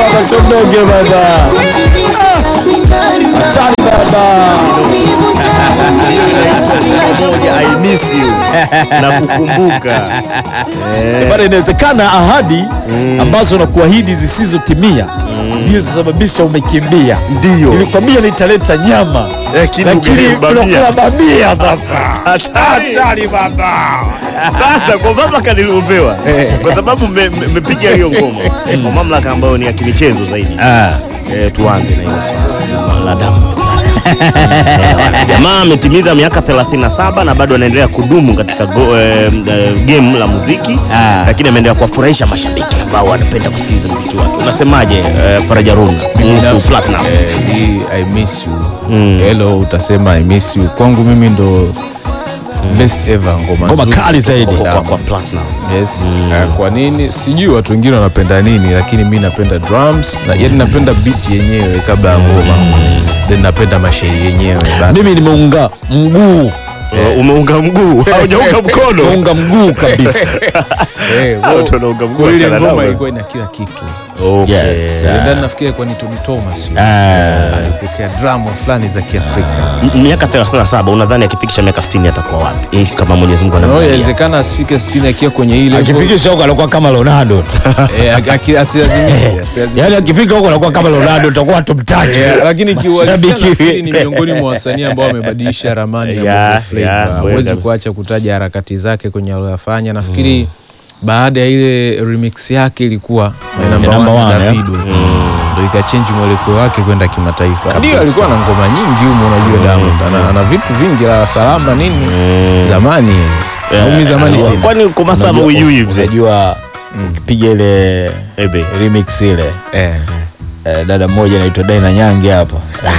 baba, sondoge baba. Hatari baba. moja I miss you na kukumbuka Bado inawezekana ahadi ambazo nakuahidi zisizotimia ndizo zisababisha umekimbia. Ndio. Nilikwambia nitaleta nyama, Lakini lakini umeleta bamia. tunakula bamia sasa. hatari baba. Sasa kwa mamlaka niliopewa, kwa sababu mmepiga hiyo ngoma kwa mamlaka ambayo ni ya kimichezo zaidi, eh, tuanze na hiyo swala la damu. Jamaa ametimiza miaka 37 na bado anaendelea kudumu katika go, eh, eh, game la muziki Ah. lakini ameendelea kuwafurahisha mashabiki ambao wanapenda kusikiliza muziki wake. Unasemaje eh, Faraja Runa kuhusu Binafsi, Platinum? eh, hii I miss you hello utasema I miss you kwangu mimi ndo best ever ngoma Ngoma nzuri kali zaidi. Kwa, kwa, Diamond. kwa Platinum. Yes. eh, kwa nini sijui watu wengine wanapenda nini lakini mi napenda drums na yani napenda beat yenyewe kabla ya ngoma then napenda mashairi yenyewe But- Mimi nimeunga mguu, Eh, umeunga mguu haujaunga mkono nimeunga mguu kabisa. Eh, Hao kwa- ndio wanaunga mguu, kwa ile achana nao ngoma bwana. ilikuwa ina kila kitu Okay. Yes. Eh, ndani nafikiri kwa ni Tony Thomas yule. Ah. alipokea drama fulani za Kiafrika M- miaka 37 unadhani akifikisha miaka 60 atakuwa wapi Eh, kama Mwenyezi Mungu No, anamjalia inawezekana asifike 60 akiwa kwenye ile Akifikisha huko anakuwa kama Ronaldo tu. Eh, aki- aki- asilazimishe, asilazimishe. Yaani akifika huko anakuwa kama Ronaldo, tutakuwa hatumtaki. Eh, lakini kiuhalisia Shabiki. nafikiri ni miongoni mwa wasanii ambao wamebadilisha ramani ya Ya, Bongo Flava. ya, kweli Huwezi kabisa. kuacha kutaja harakati zake kwenye aliyoyafanya. Nafikiri baada ya ile remix yake ilikuwa my number number one, one, eh? Davido ndo ikachange mwelekeo wake kwenda kimataifa. Ndio alikuwa na ngoma nyingi humo, unajua Diamond ana, ana vitu vingi la salama nini zamani au mi zamani Eh, sina kwani kwa masabu Unajua- uyui mzee Unajua ukipiga ile Ebe. remix ile eh. eh, dada mmoja anaitwa Daina Nyange hapa.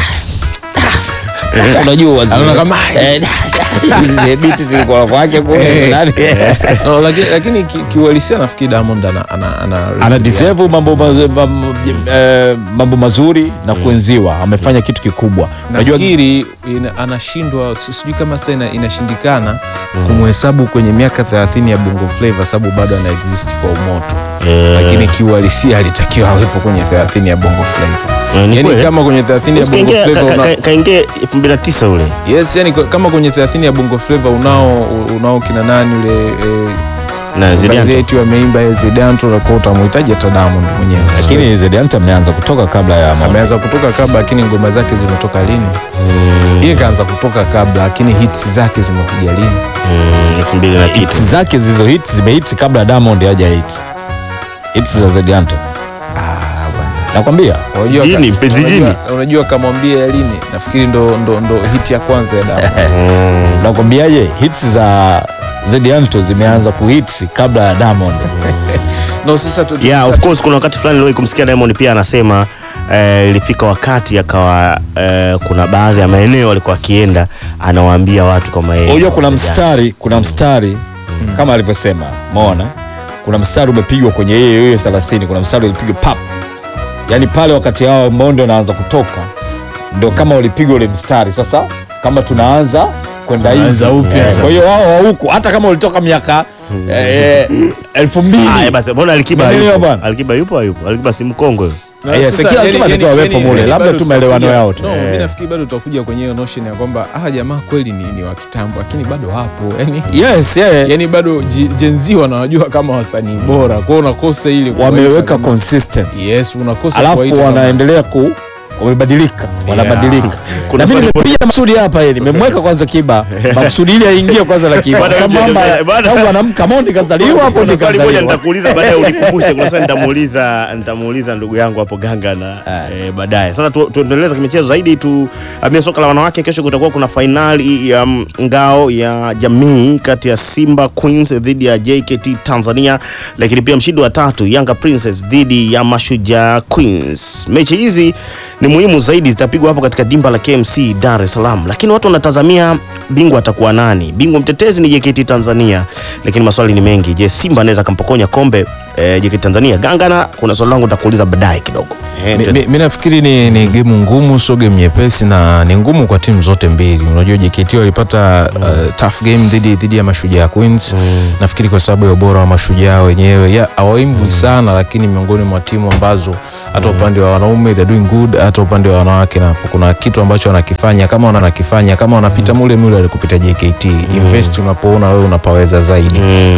Unajua wazee. Anaona kama- Eh, zile biti zilikuwa kwake kule. Eh. Nani? no, lakini, lakini ki- kiuhalisia nafikiri Diamond ana, ana, ana, ana deserve mambo, mazu- mambo, eh, mambo mazuri na kuenziwa. Amefanya kitu kikubwa. Unajua nafikiri ina- anashindwa si- sijui kama sasa ina- inashindikana kumhesabu kwenye miaka 30 ya Bongo Flava sababu bado ana exist kwa umoto lakini kiuhalisia alitakiwa awepo kwenye 30 ya Bongo Flava Eh, ni yani kweli. kama kwenye 30 ya Bongo Kaingia- Flava ka- una- ka- kaingia 2009 ule yes yani kwa- kama kwenye 30 ya Bongo Flava unao unao kina nani ule eh, na Zidane. eti wameimba Zidanto unakuwa utamhitaji hata Diamond mwenyewe lakini Zedianta ameanza kutoka kabla ya mambo. ameanza kutoka kabla lakini ngoma zake zimetoka lini yeye kaanza kutoka kabla lakini hits zake zimekuja lini Mm, 2000 na kitu hits zake zizo hits zimehit kabla ya Diamond haja hit. Hits za Zedianta. ah bwana Nakwambia. Unajua Jini, ka- mpenzi unajua- jini. Unajua kamwambia ya lini? Nafikiri ndo, ndo, ndo hit ya kwanza ya Diamond. Nakwambiaje hits za Zedianto zimeanza kuhits kabla ya Diamond. no, sasa tu, yeah, sasa of course kuna wakati fulani niliwahi kumsikia Diamond pia anasema eh, ilifika wakati akawa eh, kuna baadhi ya maeneo alikuwa akienda anawaambia watu kama yeye Unajua kuna Zedianto. mstari, kuna mstari kama alivyosema, umeona? Kuna mstari umepigwa kwenye yeye yeye 30, kuna mstari ulipigwa pap. Yaani pale wakati hao Mondo anaanza kutoka ndio kama ulipigwa ule mstari. Sasa kama tunaanza kwenda hivi. Tunaanza upya Eh, sasa. Kwa hiyo wao wa huku hata kama ulitoka miaka eh, elfu mbili Ah, eh, basi mbona Alikiba Umeelewa yupo? bwana? Alikiba yupo hayupo? Alikiba si mkongwe. Na Eh, sasa, kila- yani- kila yani- atakiwa awepo yani- mule, yani labda bado tu maelewano tutakuja- yao tu. No, Eh. mimi nafikiri bado tutakuja kwenye hiyo notion ya kwamba ah jamaa kweli ni, ni wa kitambo lakini bado wapo. Yani Yes, yeah. yani bado ji- Gen Z wanawajua kama wasanii bora. Kwa hiyo unakosa ile kuwaita wameweka kama- consistency. Yes, unakosa alafu kuwaita kama- wanaendelea ku wamebadilika wanabadilika Kuna na mimi swali nimepiga maksudi hapa ili nimemweka kwanza kiba maksudi ili aingie kwanza la kiba Bwana, kwa sababu bwana, kwamba bwana. tangu anamka Mondi kazaliwa hapo Kuna ndi swali moja kazaliwa nitakuuliza baadaye unikumbushe. Kuna swali nitamuuliza nitamuuliza ndugu yangu hapo Ganga na eh, baadaye. Sasa tu- tuendeleze kimichezo zaidi tu amia soka la wanawake. Kesho kutakuwa kuna fainali ya mm, ngao ya jamii kati ya Simba Queens dhidi ya JKT Tanzania, lakini pia mshindi wa tatu Yanga Princess dhidi ya Mashujaa Queens. Mechi hizi ni muhimu zaidi, zitapigwa hapo katika dimba la KMC Dar es Salaam, lakini watu wanatazamia bingwa atakuwa nani? Bingwa mtetezi ni JKT Tanzania, lakini maswali ni mengi. Je, Simba anaweza kampokonya kombe eh, JKT Tanzania? Gangana, kuna swali langu nitakuuliza baadaye kidogo. Eh, Mi- tu- mi mi nafikiri ni, ni gemu ngumu, sio gemu nyepesi na ni ngumu kwa timu zote mbili. Unajua JKT walipata uh, tough game dhidi dhidi ya Mashujaa Queens. Nafikiri kwa sababu ya ubora wa Mashujaa wenyewe, ya hawaimbwi sana, lakini miongoni mwa timu ambazo hata upande wa wanaume they're doing good, hata upande wa wanawake napo kuna kitu ambacho wanakifanya kama wanakifanya kama wanapita mule mule alikupita JKT invest unapoona wewe unapaweza zaidi Mm.